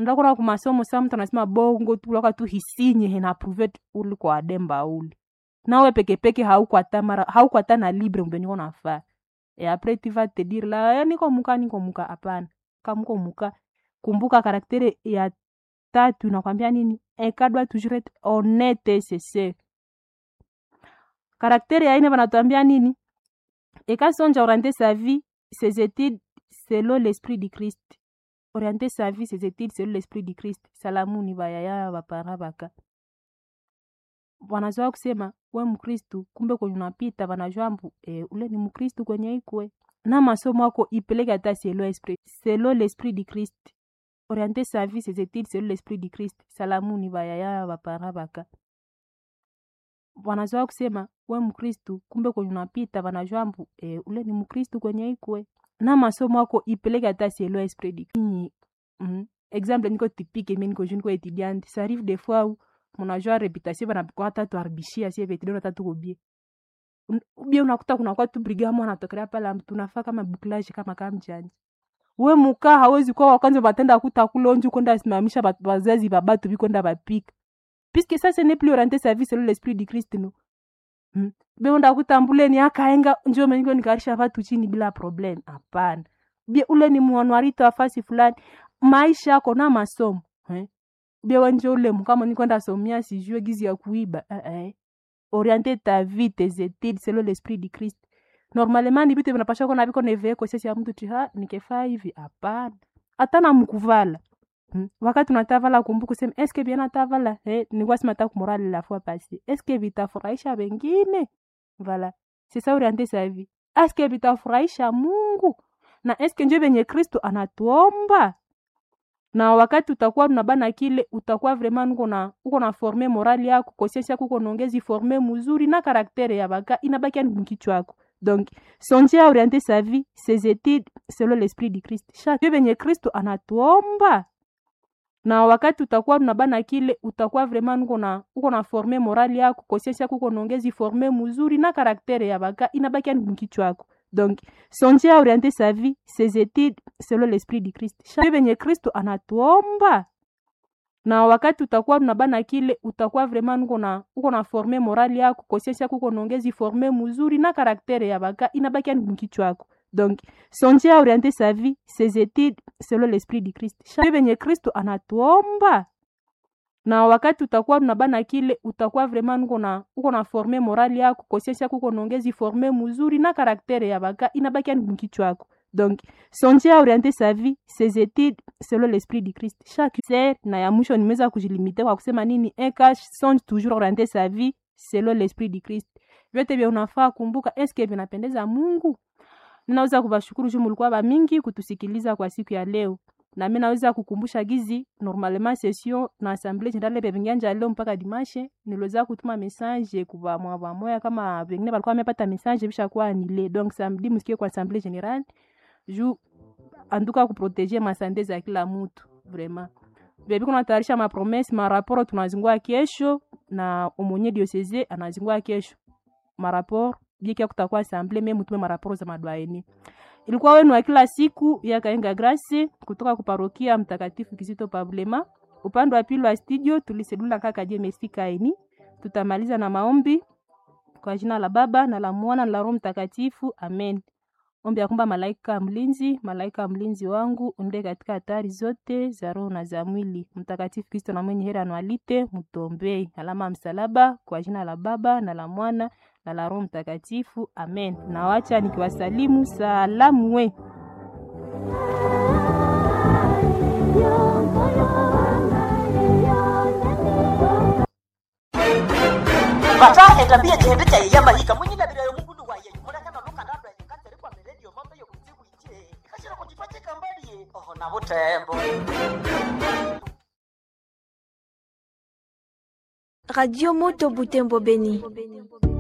ndakona kumasomo sa mtu anasema bongo tu laka tu hisinye henapruve uli kwa ademba uli nawe pekepeke haukwata mara haukwata na libre mbe niko nafaa e apres tu vas te dire la "Eh, niko muka niko muka hapana kamuko muka kumbuka karaktere ya tatu inakwambia nini eka doit toujours être honnête et sincere karaktere ya ine vanatuambia nini eka sonja orienter sa vie ses études selon l'esprit du christ orienter sa vie ses études selon l'esprit du christ salamuni vayaya vapara vaka wanazoa kusema we mkristu kumbe kwenye unapita vanajua mbu e, ule ni mkristu kwenye ikwe na masomo ako ipeleke hata selo esprit selo l'esprit du christ orienter sa vie ses études selon l'esprit du christ salamuni vayaya vapara vaka wanazoa kusema we mkristu kumbe kwenye unapita vanajua mbu e, ule ni mkristu kwenye ikwe na masomo ako ipeleke hata selo esprit du Christ. mm. exemple niko typique mi niko jeune niko étudiante ça arrive des fois où munajua reputation banapikwa hata tuharibishia sie vetidoro hata tuko bie Un- bie unakuta kunakuwa tu brigamo anatokelea pale tunafaa kama buklaje kama kama mjanja we muka hawezi kuwa wakwanza batenda kuta kulonju kwenda simamisha bat- bazazi babatu bikwenda bapika puisque ça ce n'est plus orienté sa vie selon l'esprit du Christ no hmm. be unda kutambuleni akaenga njo mengo nikarisha vatu chini bila problem hapana bie ule ni mwanwarito wa fasi fulani maisha yako na masomo eh? bie wenje ule mukama nikwenda somia sijue gizi ya kuiba eh, eh. orienter ta vie tes études selon l'esprit du Christ normalement ni vitu vinapasha kona viko neveko sisi ya mtu tiha nikefaa hivi hapana hata na mkuvala Hmm. wakati unatavala kumbuka kusema eske bien natavala eh, nilikuwa sema ta kumorali la fois passée eske vitafurahisha wengine voilà c'est ça orienter sa vie eske vitafurahisha Mungu na eske njo venye Kristo anatuomba na wakati utakuwa unabana kile utakuwa vraiment uko na uko na forme morali yako conscience yako uko naongezi forme mzuri na karaktere ya baka inabaki yani mkichwa yako donc songer à orienter sa vie ses études selon l'esprit du Christ chaque venye Kristo anatuomba na wakati utakuwa unabana kile utakuwa vraiment uko na uko na forme morali yako conscience yako uko naongezi forme mzuri na karaktere ya baka inabaki yani mkichwa yako donc songer à orienter sa vie ses études selon l'esprit du Christ chaque venye Kristo anatuomba na wakati utakuwa unabana kile utakuwa vraiment uko na uko na forme morali yako conscience yako uko naongezi forme mzuri na karaktere ya baka inabaki yani mkichwa yako donc songer à orienter sa vie ses études selon l'esprit du Christ chaque venye Kristo anatuomba na wakati utakuwa unabana kile utakuwa vraiment uko na uko na forme morali yako conscience yako uko naongezi forme mzuri na karaktere ya baka inabaki yani mkichwa yako donc songer à orienter sa vie ses études selon l'esprit du Christ chaque ser na ya mwisho nimeweza kujilimite kwa kusema nini un cas songe toujours orienter sa vie selon l'esprit du Christ vyote vya unafaa kumbuka eske vinapendeza Mungu ninaweza kuwashukuru juu mulikuwa ba mingi kutusikiliza kwa siku ya leo na mimi naweza kukumbusha gizi normalement session na assemblée générale bevingianja leo mpaka dimanche niliweza kutuma message kwa mwa moya kama vingine walikuwa wamepata message bisha kuwa nile donc samedi msikie kwa assemblée générale juu anduka kuproteger masante za kila mtu vraiment bebi kuna tayarisha mapromese maraporo tunazingua kesho na omonye diocese anazingua kesho maraporo bikia kutakuwa assemblée meme mutume maraporo za madwaeni ilikuwa wenu wa kila siku ya Kaenga Grace kutoka kuparokia Mtakatifu Kizito Pablema. Upande wa pili wa studio tulisedula kaka je Mesikaini. Tutamaliza na maombi kwa jina la Baba na la Mwana na la Roho Mtakatifu, amen. Ombi ya kwamba malaika mlinzi, malaika mlinzi wangu unde katika hatari zote za roho na za mwili. Mtakatifu Kristo na mwenye heri anualite, mtombei. Alama ya msalaba kwa jina la Baba na la Mwana na la Roho Mtakatifu, amen. Nawacha nikiwasalimu salamu we. bata etambia chihende cha yeyama yika mwinyilabirayo mugundu waye mulekana lukandandwa yikatere kwa miredio mambe yokutsiku ije ikashira kujipachika mbaliye oho na butembo Radio Moto Butembo Beni.